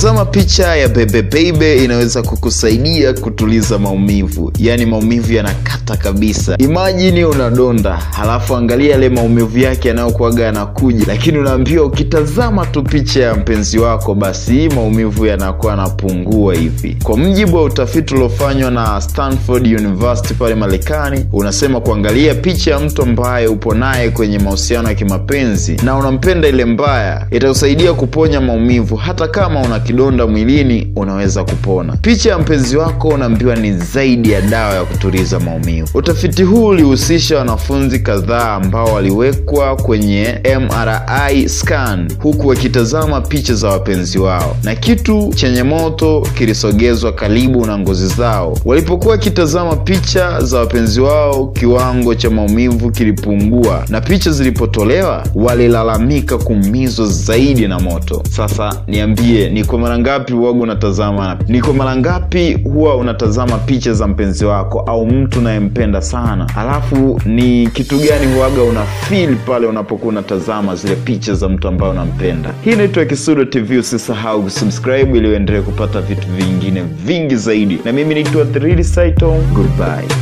Kutazama picha ya Bebe Baby inaweza kukusaidia kutuliza maumivu, yaani maumivu yanakata kabisa. Imajini unadonda, halafu angalia yale maumivu yake yanayokuaga yanakuja, lakini unaambiwa ukitazama tu picha ya mpenzi wako, basi maumivu yanakuwa yanapungua hivi. Kwa mjibu wa utafiti uliofanywa na Stanford University pale Marekani, unasema kuangalia picha ya mtu ambaye upo naye kwenye mahusiano ya kimapenzi na unampenda ile mbaya, itakusaidia kuponya maumivu. Hata kama una kidonda mwilini, unaweza kupona. Picha ya mpenzi wako unaambiwa ni zaidi ya dawa ya kutuliza maumivu. Utafiti huu ulihusisha wanafunzi kadhaa ambao waliwekwa kwenye MRI scan huku wakitazama picha za wapenzi wao, na kitu chenye moto kilisogezwa karibu na ngozi zao. Walipokuwa wakitazama picha za wapenzi wao, kiwango cha maumivu kilipungua, na picha zilipotolewa walilalamika kuumizwa zaidi na moto. Sasa niambie, ni kwa mara ngapi huwaga unatazama, ni kwa mara ngapi huwa unatazama picha za mpenzi wako au mtu unayempenda sana, alafu ni kitu gani huwaga una feel pale unapokuwa unatazama zile picha za mtu ambaye unampenda? Hii inaitwa Kisudo TV, usisahau kusubscribe ili uendelee kupata vitu vingine vingi zaidi, na mimi naitwa Thrili Saito. Goodbye.